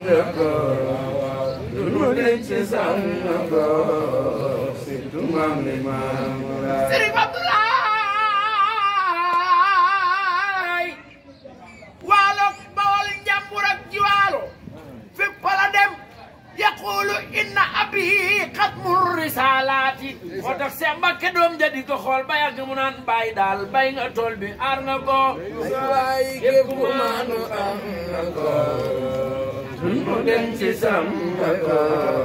Sëriñ Abdoulaye waalo bawol njàmbur ak jiwaalo fépp la dem yaqulu inna abi xatmu risalaati moo tax Seex Mbàkke doom ja di ko xool ba yàgg mu naan bàyyi daal bay nga tool bi aar nga ko képp ku maanu am na ko mu dem ci sam nga ko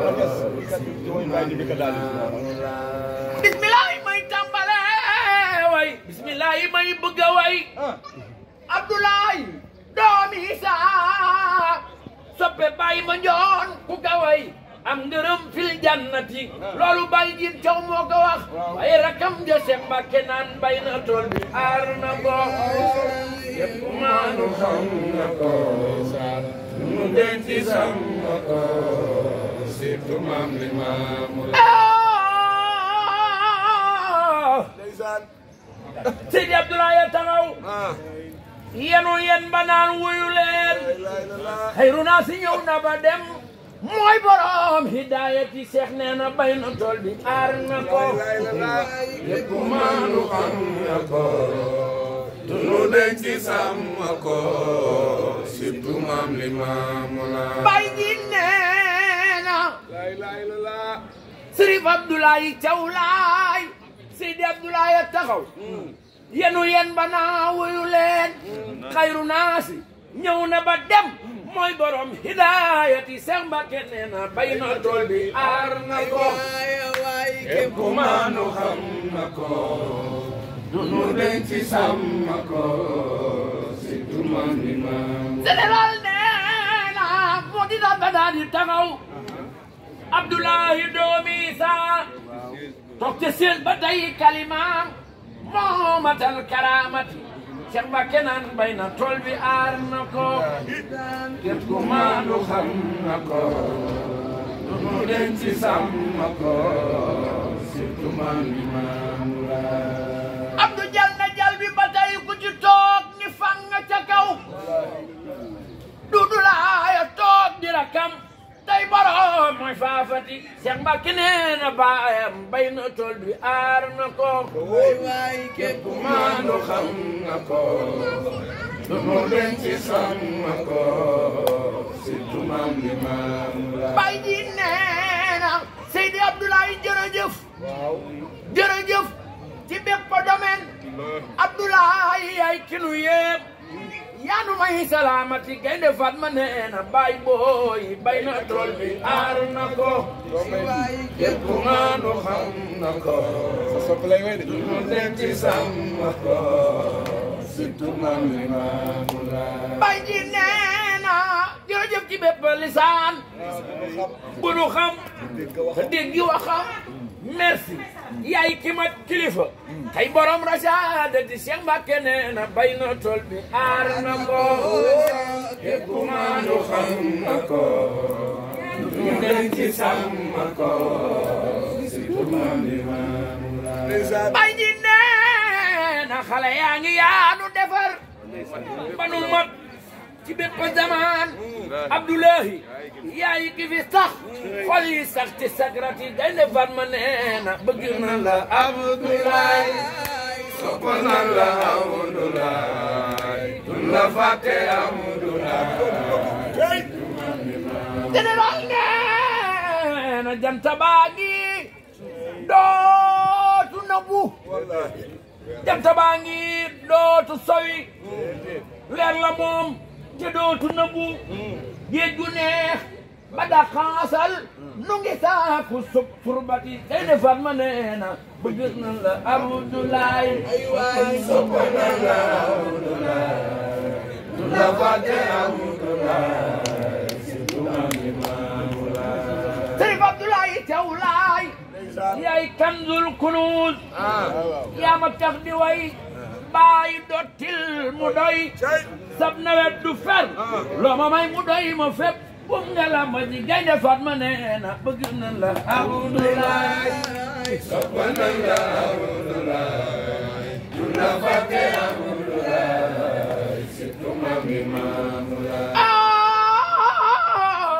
bismillahi may tàmbale way bismillahi may bëgg a way Abdoulaye doomi Isa soppe bàyyi ma njoon ku ka way am ngërëm fil jannati loolu bàyyi jiin caw moo ko wax waaye rakam ja Seex Mbàkke naan bay na tool bi aar na ko yëpp maanu xam na ko mu denc sam na ko surtout maam li maamu Seydi Abdoulaye taxaw yenu yen ba naan wuyu leen xayru naa si ñëw na ba dem mooy borom hidayati seex nee na bay na tool bi aar na ko yëpp maanu xam na ko tunu denc sàmm ko surtout maam li maamu la bay ji nee na Sërif Abdoulaye Thiaw laay Seydi Abdoulaye taxaw yenu yen ba naa wuyu leen xayru naasi ñëw na ba dem mooy borom hidayati Seex Mbàkke nee na bay na tool bi aar na ko képp ku maanu xam na ko tunu denc sàmm ko surtout maam li maamu général nee na moo di daal ba daal di taxaw Abdoulaye doomi Isa toog te seen ba tey kalimaam moo matal karaamati Seex Mbàkke naan bay na tool bi aar na ko képp ku maanu xam na ko tunu denc sàmm ko surtout maam li maamu la Abdou jal na jal bi ba tey ku ci toog ni fang ca kaw dudu laaya toog di rakam tey borom mooy faafati Seex Mbàkke nee na baayam bay na tool bi aar na ko képp ku maanu xam na ko tunu denc sàmm ko surtout maam li maamu la bay ji nee na Seydi Abdoulaye jërëjëf jërëjëf ci bépp domaine Abdoulaye yaay kinu yépp yaanu may salaamati gaynde Fatma nee na bay booy bay na tool bi aar na ko képp ku maanu xam na ko tunu denc sàmm ko surtout maam li maamu la bay ji nee na jërëjëf ci bépp lisaan bu nu xam te dégg waxam merci yaay ki mat kilifa tey borom rasaadati Seex Mbàkke nee na bay na tool bi aar na ko képp ku maanu xam na ko tunu denc sàmm ko surtout maam li maamu la bay ji nee na xale yaa ngi yaanu defar ba nu mat ci bépp zaman Abdoulahi yaay ki fi sax xol yi sax ci sagrati gaynde Fatma nee na bëgg na la Abdoulaye sopp na la Abdoulaye dun la fàtte Abdoulaye général nee na janta baa ngi dootu nabu janta baa ngi dootu sowi weer la moom te dootu nabu géej gu neex ba da xaasal nu ngi saaku sub turbati day ne Fatma nee na bëgg na la Abdoulaye sopp na la Abdoulaye dun la fàtte Abdoulaye surtout maam li maamu la Sëriñ Abdoulaye Thiaw Laay yaay kanzul kunuuz yaa ma tax di way bàyyi dottil mu doy sab nawet du fer loo ma may mu doy ma fépp bum nga la ma ji gaynde Fatma nee na bëgg na la Abdoulaye sopp na la Abdoulaye dun la fàtte Abdoulaye surtout maam li maamu la ah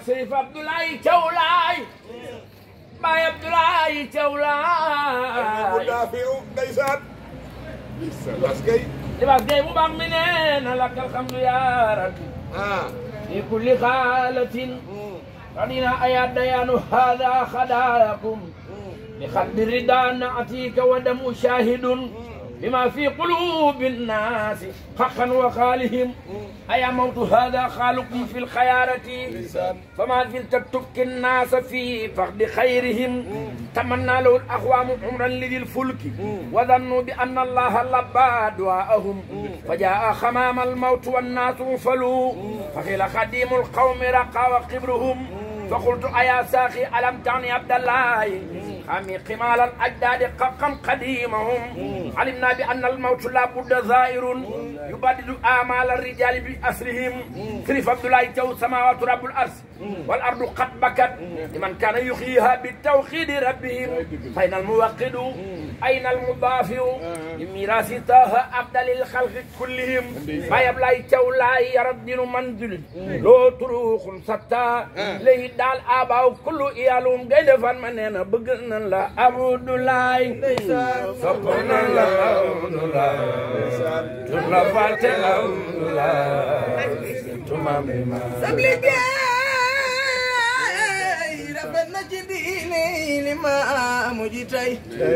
Seyif Abdoulaye Thiaw Laay Baay Abdoulaye Thiaw bu Laay daafiu ndeysaan las kay libaas gay bu baax mi nee na laka alhamdu ya rabbi ah fi kulli xaalatin qadina aya dayanu hada khadaakum بخلد الرداء نأتيك ودم شاهد بما في قلوب الناس حقا وخالهم أيا موت هذا خالكم في الخيارة فما زلت تبكي الناس في فقد خيرهم تمنى له الأقوام عمرا لذي الفلك وظنوا بأن الله لبى دعاءهم فجاء خمام الموت والناس فلوا فقيل خديم القوم رقى وقبرهم فقلت أيا ساخي ألم تعني عبد الله خامي قمال الأجداد قم قديمهم علمنا بأن الموت لا بد زائر يبدل آمال الرجال بأسرهم كريف عبد الله جو سماوات رب الأرض والأرض قد بكت لمن كان يحييها بالتوحيد ربهم أين الموقد أين المضافع لميراث طه أفضل الخلق كلهم ما يبلغ جو لا يرد منزل لو تروخ ستا ليه daal abaaw kullu iyaalum gaynde fan ma nee na bëgg nan la Abdoulaye sopp nan la Abdoulaye tun la fàtte Abdoulaye tuma mi ma sab liggéey rafet na ci diine li ma mujj tey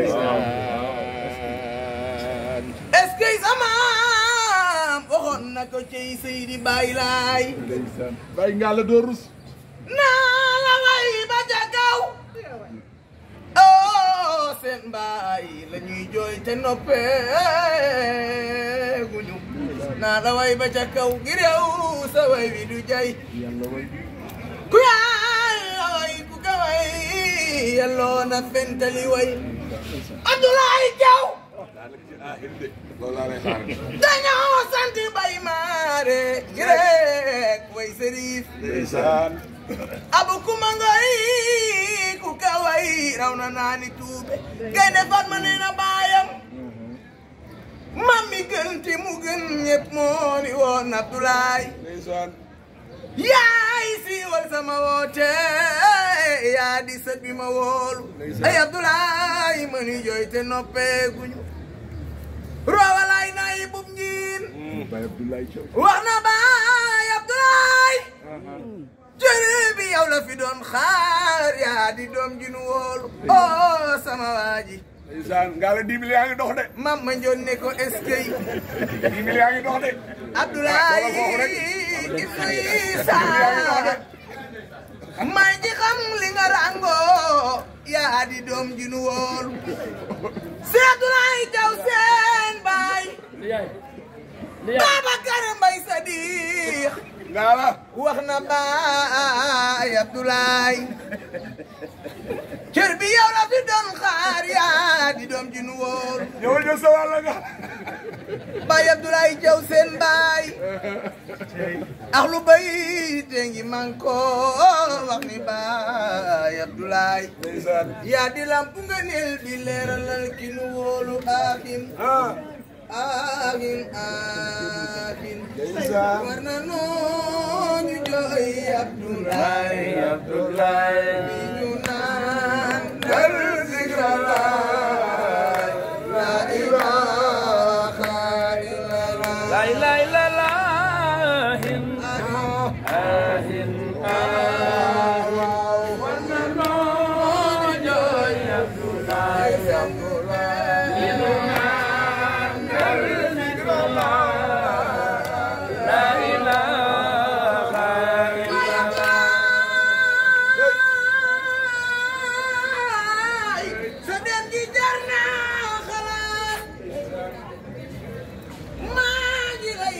est-ce que sama waxoon na ko ci Seydi Baye Laay ndeysaan bàyyi nga la doo rus naa la way ba ca kaw oh seen baay la ñuy jooy te noppeeguñu naa la way ba ca kaw ngir yow sa way wi du jay ku yàlla way ku ka way yelloo na fentali way Abdoulaye Thiaw loolu laa lay xaar dañoo sant bay maare gi rek way sërif ndeysaan abu kuma ngoy ku kaway raw na naani tuube gaynde Fatma nee na baayam mam mi gën ti mu gën ñëpp moo ni woon Abdoulaye ndeysaan yaay siiwal sama woote yaa di sët bi ma wóolu ay Abdoulaye ma ni jooy te noppeeguñu roowalaay nayi bub njiin Baye Abdoulaye Thiaw wax na baay Abdoulaye jërë bi yow la fi doon xaar yaa di doom ji nu wóolu oh sama waa ji ndeysaan nga la dix mille yaa ngi dox de mam ma njoon ne ko est-ce que dix mille yaa ngi dox de Abdoulaye foofu rek. Idrissa may ji xam li nga rango yaa di doom ji nu wóolu si Abdoulaye Thiaw seen baay li yaay li yaay Babacar Mbay Sadiq nga la wax na baay Abdoulaye cër bi yow la fi doon xaar yaa di doom ji nu wóolu ñëwal jël sa wàll nga baay Abdoulaye Thiaw seen baay ak lu bay te ngi man ko wax ni baay Abdoulaye ndeysaan yaa di lamp nga nel bi leeralal ki nu wóolu aaxin ah aaxin aaxin ndeysaan war na noonu jooy Abdoulaye Abdoulaye ñu naan dal zikrallah la ilaha illallah la ilaha illallah hin ahin wana no joy Abdoulaye la ilaha illallah sa dem gi jar naa xalaat maa ngi lay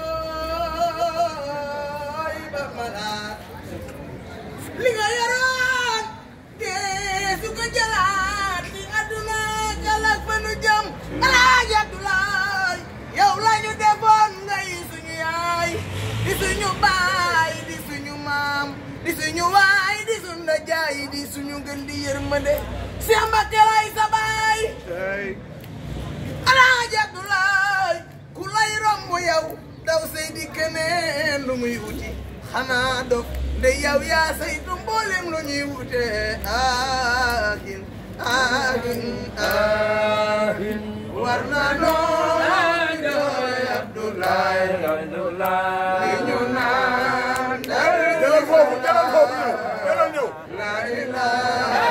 jooy ba malaat li nga yoroon te su ko jëlaat ci àdduna jalak fa nu jëm alaaji Abdoulaye yow la ñu defoon ngay suñu yaay di suñu baay di suñu maam di suñu waay di suñu ndajaay di suñu gën di yërmande Cheikh Mbacké lay sa baay tey alaaji Abdoulaye ku lay romb yow daw say di keneen lu muy wuti xanaa dof de yow yaa saytu mboolem lu ñuy wute aahin aahin aahin war na noo jooy Abdoulaye li ñu naan dal jëlal foofu jëlal foofu ñëw jëlal ñëw la ilaha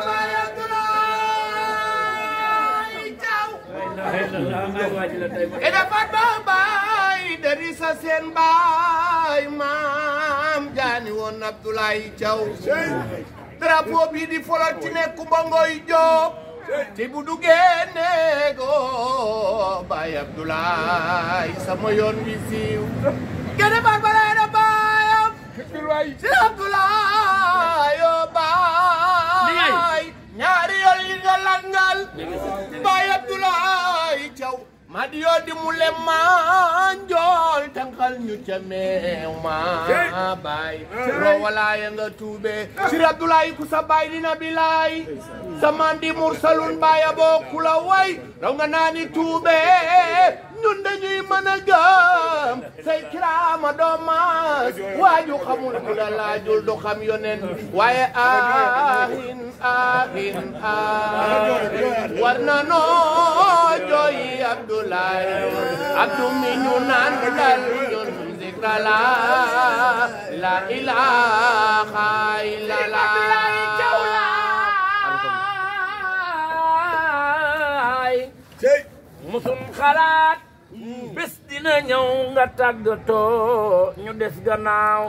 e dafa baay dari sa seen baay maam jaani woon Abdoulaye Thiaw drapeau bi di folal ci nekku ba ngoy jóob te bu duggee neego baay Abdoulaye sama yoon wi siiw gene baat balay na baayam si Abdoulaye o baay ñaari yoon yi nga langal baay Abdoulaye Thiaw ma di yoo di mu lem ma njool tànqal ñu ca meew ma baay roo walaaya nga tuube sir Abdoulaye ku sa baay dina bilaay sa maam di mursalun baaya boo ku la way raw nga naani tuube ñun dañuy mën a gëm say kiraama doo maas waaju xamul ku la laajul du xam yonen waaye ahin ahin ahin war na noo jooyi Abdoulaye Abdou mi ñu naan dal ñun zikra la la ilaha illallah cey musum xalaat bés dina ñëw nga tàggatoo ñu des gannaaw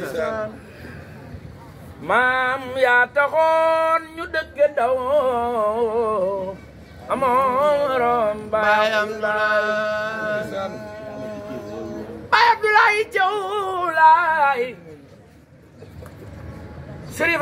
maam yaa taxoon ñu dëkk daw amoon baay Abdoulaye baay Abdoulaye Thiaw laay Chérif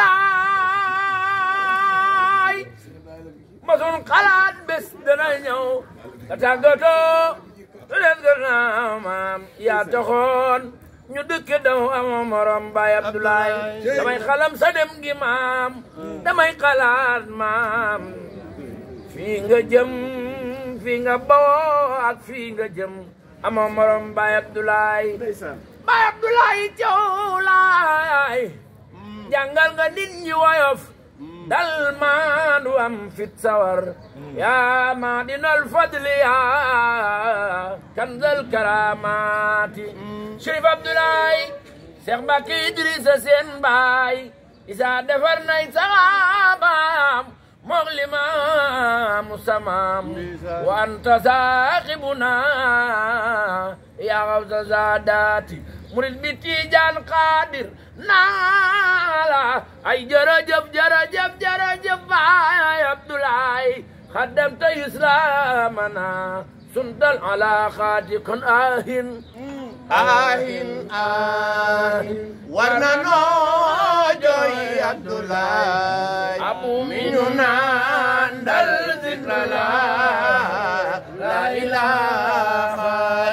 Abdoulaye masun xalaat bés dana ñëw nga tàggatoo ñu des gannaaw maam yaa taxoon ñu dëkk daw amoo morom baay Abdoulaye damay xalam sa dem gi maam damay xalaat maam fii nga jëm fii nga bawoo ak fii nga jëm amoo morom baay Abdoulaye baay Abdoulaye Thiaw laay jàngal nga nit ñi woyof dal maandu am fit sawar yaa maadinal fadli yaa kanzal karamati Chérif Abdoulaye Cheikh Mbacke Idrissa seen baay isa defar nay saxaabaam moog limaamu samaam wa anta saaxibuna yaa xawsa saadaati murid bi tiijaan xaadir naala ay jërëjëf jërëjëf jërëjëf baay Abdoulaye xaddamta islamana suntal alaaqaati kon ahin ahin ahin war na noo jooyi Abdoulaye abu mi ñu naan dal zikra la la ilaha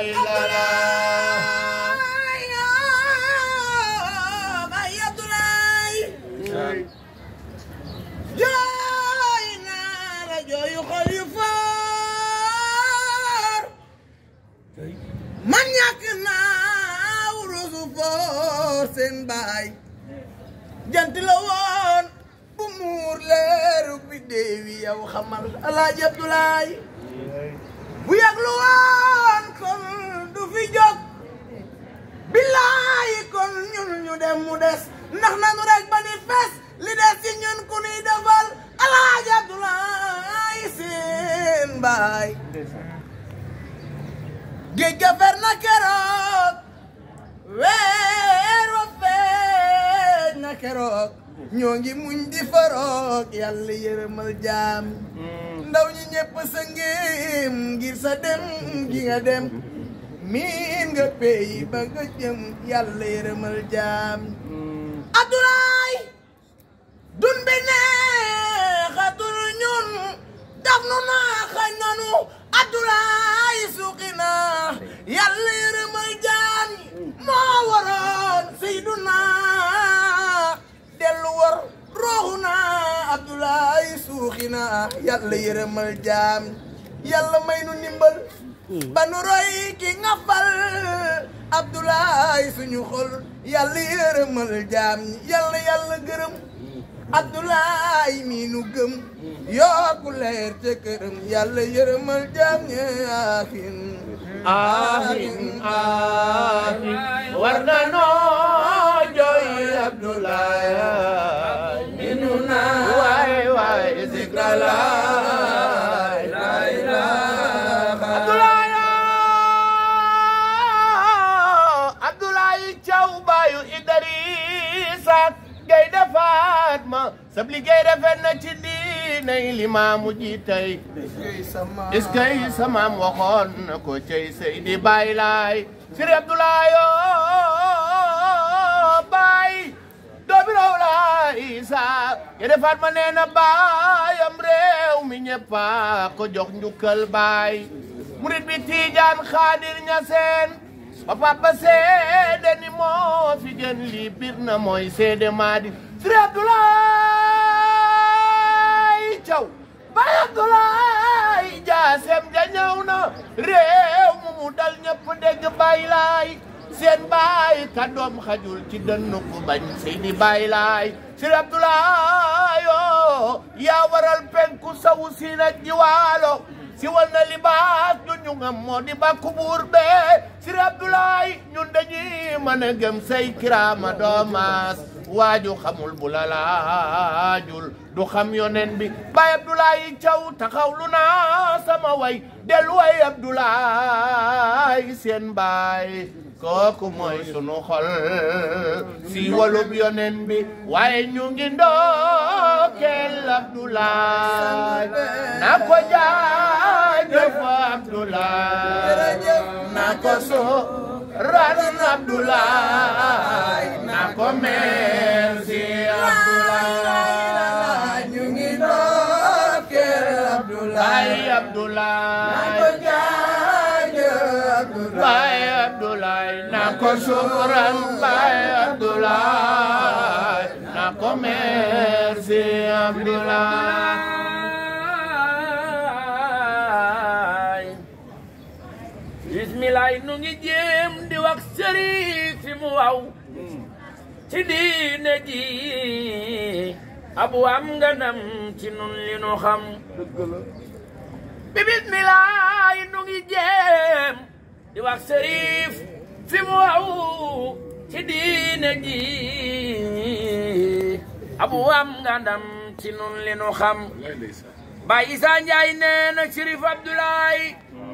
illallah Baay Abdoulaye jooy naa la jooyu xol yu foor man ñàkk naa wurusu foor seen baay jant la woon bu muur leeru bi déewi yow xamal alaaji Abdoulaye bu yàglu woon kon du fi jóg billaay kon ñun ñu dem mu des ndax nanu rek ba ni fes li des ci ñun ku nuy defal alaaji Abdoulaye seen baay géej ga fer na keroog weer wa feeñ na keroog ñoo ngi muñ di faroog yàlla yërëmal jaam ndaw ñi ñëpp sa ngéem ngir sa dem gi nga dem miin nga peyi ba nga jëm yàlla yërëmal jaam Abdoulaye dun bi neexatul ñun daf nu naa xañ nanu Abdoulaye suuqi na yàlla yërëmal jaam moo waroon Seyduna dellu war rooxu na Abdoulaye suuxi na yàlla yërëmal jaam yàlla may nu ndimbal ba nu roy ki nga fal Abdoulaye suñu xol yàlla yërëmal jaam ñi yàlla yàlla gërëm Abdoulaye mi nu gëm yokku leer te këram yàlla yërëmal jaam ñi aahin ahin ahin war na noo jooy Abdoulaye minu na waay waay zikralaay la ilaha Abdoulaye Abdoulaye Thiaw baayu Idrissa gay defaat ma sab liggéey rafet na ci diinay limaamu ji tey est-ce que sa maam waxoon na ko cey Seydi Baay Laay Sëriñ Abdoulaye Baay doomi raw laay sa ya defaat ma nee na baayam réew mi ñëppa ko jox njukkal baay murit bi Tiijaan Xaadir Ñaseen ba papa seede ni moo fi gën lii bir na mooy seede maa di Sëriñ Abdoulaye Thiaw Baay Abdoulaye jaasem ja ñëw na réew mu mu dal ñëpp dégg Baay Laay seen baay kàddoom xajul ci dënnu ku bañ Seydi Baay Laay Sëriñ Abdoulaye yoo yaa waral penku sawu si na jiwaalo si wal na libaas du ñu ngam moo di bàkku buur bee Sëriñ Abdoulaye ñun dañuy mën a gëm say kiraama doomaas waaju xamul bu la laajul du xam yonen bi Baay Abdoulaye Thiaw taxawlu naa sama way dellu way Abdoulaye seen baay kooku mooy sunu xol si walub yonen bi waaye ñu ngi ndokkeel Abdoulaye na ko jaajëf Abdoulaye na ko so ran Abdoulaye na ko merci Abdoulaye ñu ngi ndokkeel Baay Abdoulaye Baay Abdoulaye na ko sukran Baay Abdoulaye na ko merci Abdoulaye bismilaay nu ngi jéem di wax sëriñ fi mu waw ci diine ji abu am nga nam ci nun li nu xam bi bismilaay nu ngi jéem di wax sërif fi mu waw ci diine ji abu am nga ndam ci nun li nu xam Baay Isaa Njaay nee na Sërif Abdoulaye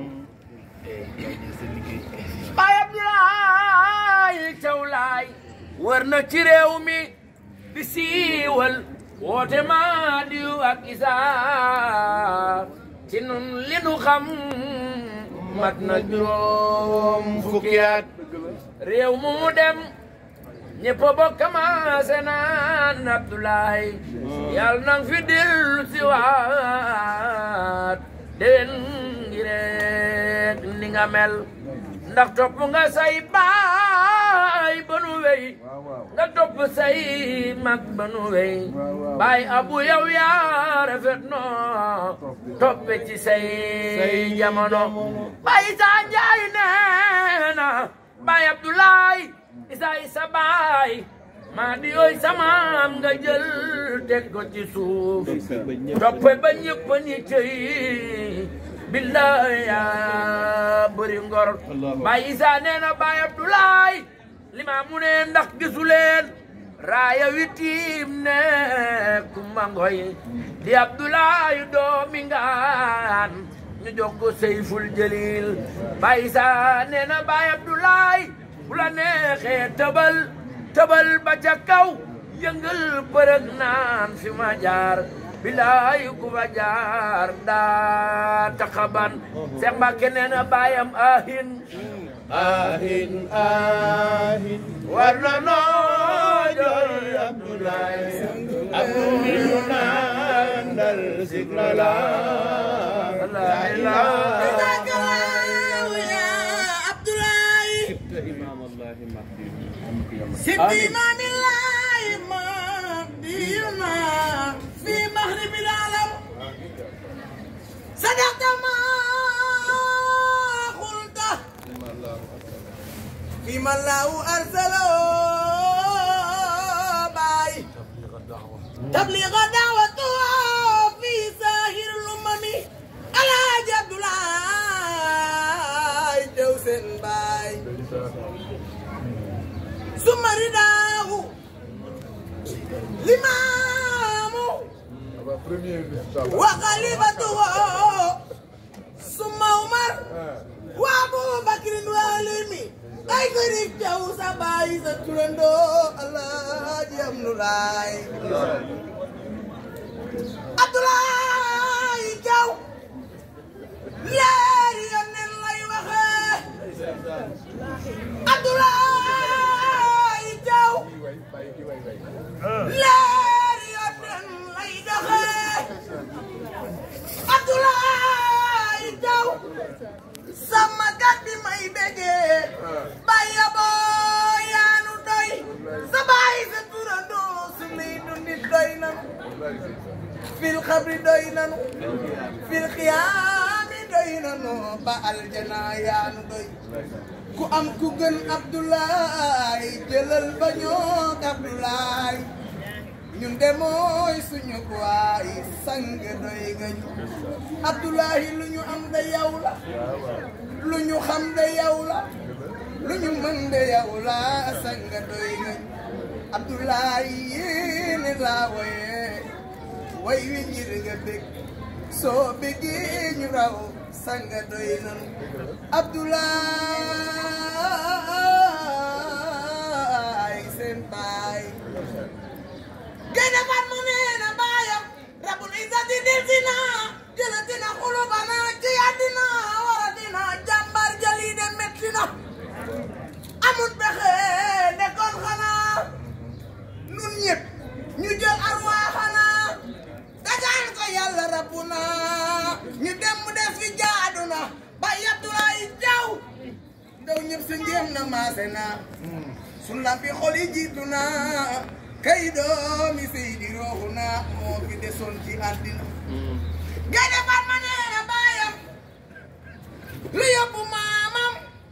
Baay Abdoulaye Thiaw Laay wër na ci réew mi di siiwal woote maa diw ak Isaa ci nun li nu xam mat na juróom fukki at réew mu mu dem ñëpp a bokk commencé naan Abdoulaye yàlla nang fi dellu si waat déwén ngi rek ni nga mel ndax topp nga say baay ba nu wey nga topp say mag ba nu wey baay abu yow yaa rafet noo toppe ci say jamono baay Isaa Njaay nee na baay Abdoulaye Isaa isa baay maa di yooy samaam nga jël teg ko ci suuf toppe ba ñëpp ni cëy billaay yaa bëri ngor baay Isaa nee na baay Abdoulaye li ma mu ne ndax gisu leen raaya wi tiim ne kumba ngoy di Abdoulaye doomi ngaan ñu jox ko Seyful Jalil baay Isaa nee na baay Abdoulaye bu la neexee tëbal tëbal ba ca kaw yëngal bërëg naan fi ma jaar bilaay ku fa jaar daa taxaban Seex Mbàkke nee na baayam ahin ahin ahin war na noo jooy Abdoulaye Abdou nandal sikrala la ilaha سبت إمام الله مهدينا في مغرب العالم صدقت ما فيما الله أرسله باي تبليغ دعوته في ساهر الأمم الحاج عبد الله دوسن باي ثم رداه لمامه وخليفته ثم عمر وابو بكر والمي ay gërëm jaw sa baay sa turandoo Alaaji Amnulaay Abdoulaye Jaw leeri yonneen lay waxee Abdoulaye Jaw leeri yonneen lay doxee Abdoulaye Jaw sama gat bi may bégee bàyyi boo yaanu doy sa bàyyi sa turandoo su lay dundit doy nanu fil xabri doy nanu fil xiyaami doy nanu ba aljana yaanu doy ku am ku gën Abdoulaye jëlal ba ñoog Abdoulaye ñun de mooy suñu waay sang doy nga ñu Abdoulaye lu ñu am de yow la lu ñu xam de yow la lu ñu mën de yow la sang doy nga ñu Abdoulaye yéene laa woye way wi ngir nga bég soo bégee ñu raw sang doy nañu Abdoulaye seen baay Gaynde Fatma nee na baayam Rabbul Izzati deltina jëlatina xulubana ci àddina waratina jàmbar jali de metti na amul pexe nekkoon xanaa nun ñëpp ñu jël arwaa xanaa dagaan ko yàlla rabbuna ñu dem mu def fi jaadu na ba Abdoulaye Jaw ndaw ñëpp sa ngéem na maase na sun lampi xol yi jiitu na kay doomi Seydi rooxu na moo fi desoon ci àddina Gaynde Fatma nee na baayam lu yóbbu maamam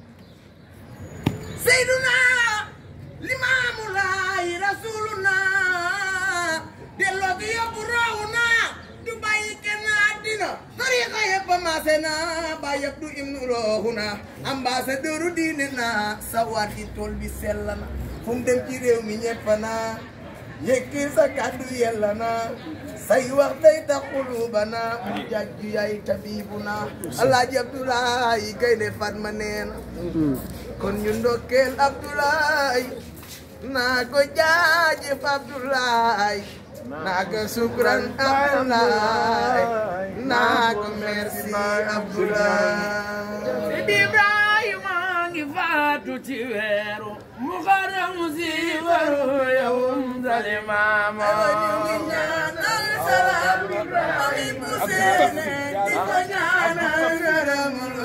Seyduna Limaamu Laay Rasuluna delloo gi yóbbu rooxu na du bàyyi kenn àddina tariqa yëpp maase na ba yëpp du imnu rooxu na ambassadeur diine na sa waat yi tool bi sell na fu mu dem ci réew mi ñëpp na yëkki sa kàddu yella na say wax day tax xuluba na mu jàjju yaay tabibu na alaaji Abdoulaye Gaynde Fatma nee na kon ñu ndokkeel Abdoulaye naa ko jaajëf Abdoulaye naa ko sukran Abdoulaye naa ko merci Abdoulaye Sidi Ibrahima ngi faatu ci weeru muharram si waru yawum zalimama ñaanal salaam ami bu seene di ko ñaanal ngërëmul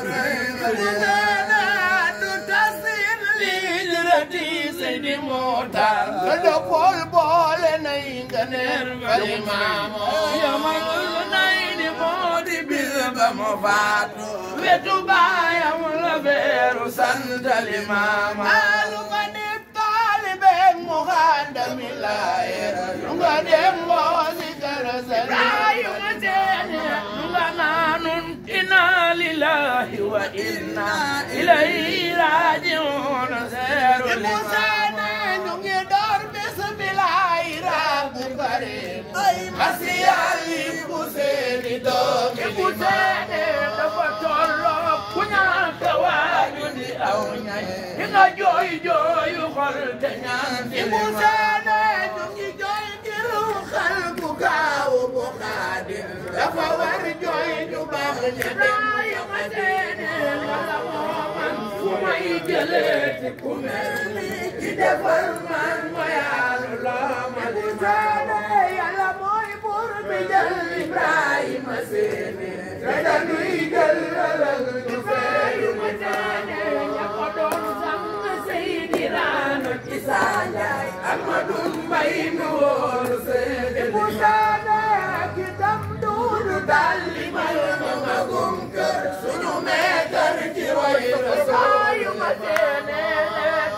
du tasir li jërëti Seydi Moxtaar nga dopol boole nay nga neer zalimama yamal nay di moo di bis ba mu faatu wetu baayam la beeru santali maama alu nga di taalibe mu xaandami laaye lu nga dem mboosi kara sarayu nga teene lu nga naanun inna lillahi wa inna ilayhi rajiun seeru li maama ñu ngi door bés bi laay rabbu karim ay masiyali bu seeni doomi bu seene dafa tolloo ku ñàkk waaju di aw ñay di nga jooy jooyu xol te ñaan di bu seene ñu ngi jooy ngir xal bu gaaw bu xaadim dafa war jooy ju baax ñi dem yu ma seene wala moo man fu may jëlee ku mel ni ci defal man ma yaalu loo ma di seene yàlla mooy buur bi jël Ibrahima seene te dañuy jël ëllëg ñu feeyu ma seene ña ko doon sang Seydi Raano ci Sanjaay Amadu Mbay mi wóolu seene bu seene ki tam duudu dalli mal ma magum kër suñu meetar ci way Rasul yu ma seene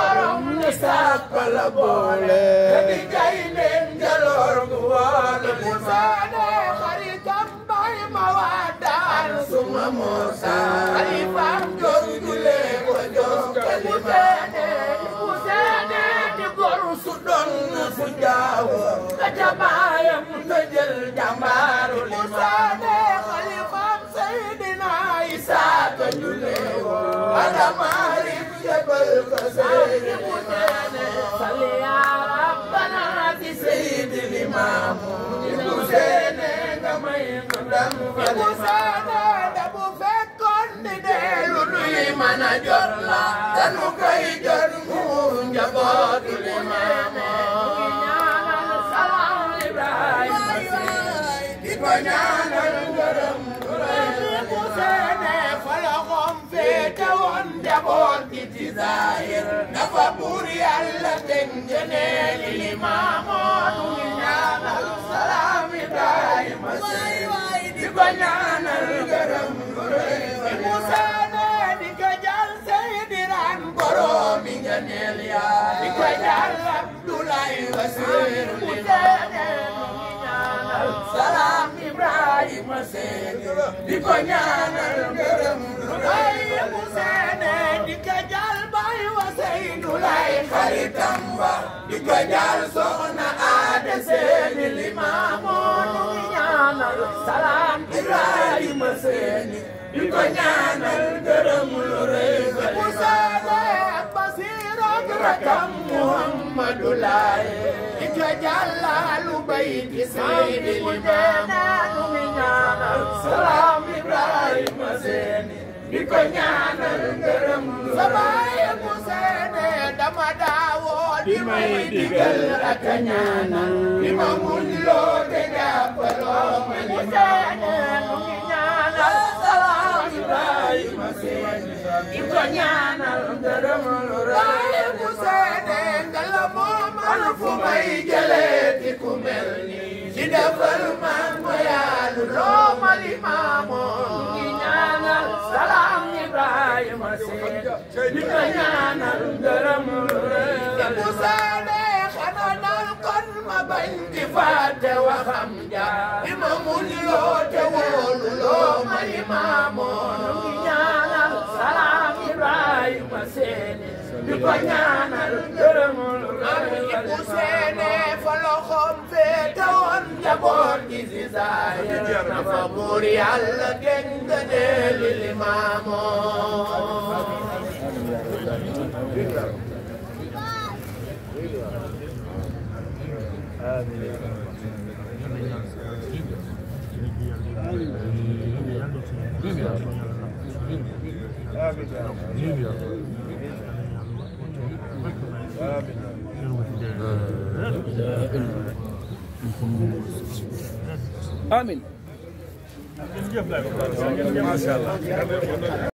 borom ni sàkka la boole te di jay leen jaloor gu woole mu saane xaritam bay ma waa daan suma moosa xalifam jóg julee ko jóg kalima mu seene di goru su doon su jaawo ka jabaayam ka jël jàmbaaru li mu seene xalifam Seydina Isa ka julee woo adamaari jabal ka seeni mu seene salli yaa rabbana ci Seydi Limaamu mu seene nga may ko dam mu seene da bu fekkoon ni deelu nuy mën a jot la danu koy jot mu njabootu Limaamu ñaanal salaam Ibrahima di ko ñaanal ngërëm mu seene fa la xom féete woon njaboot gi ci zahir dafa buur yàlla teg ngëneeli Limaamu nu ngi ñaanal salaam Ibrahima di ko ñaanal ngërëm mu seene di ko jàll Seydiraan boroomi ngëneel yaa di ko jàll Abdoulaye Wasiir mu seene nu ngi ñaanal salaam Ibrahima seeni di ko ñaanal ngërëm lu doy mu seene di ko jàll Baay wa Seydu lay xaritam ba di ko jàll soxna Aada seeni Limaamu nu ngi ñaanal salaam Ibrahima seeni di ko ñaanal ngërëm lu rëy mu seene Basiir ak rakam Muhammadu Laaye di ko jàllalu bayti Seydi Limaamu nu ngi ñaanal salaam Ibrahima seeni di ko ñaanal ngërëm sa baay mu seene dama daawoo di may digal ak a ñaanal di ma muñ loo te jàppaloo ma mu seene nu ngi ñaanal salaam Ibrahima seeni di ko ñaanal ngërëm lu rëy mu seene ngala moo man fu may jëlee di ku mel nii ci defal man ma yaalu loo ma limaamoo nu ngi ñaanal salaam Ibrahima seeni di ko ñaanal ngërëm lu rëy mu seene xanaa dal kon ma bañ di fàtte waxam ja di ma mun loo te wóolu loo ma limaamoo nu ngi ñaanal salaam Ibrahima seeni di ko ñaanal ngërëm lu rëy mu seene fa loxoom féete woon njaboot gi si zaahir dafa buur yàlla gën gëneeli Limaamoo Amin.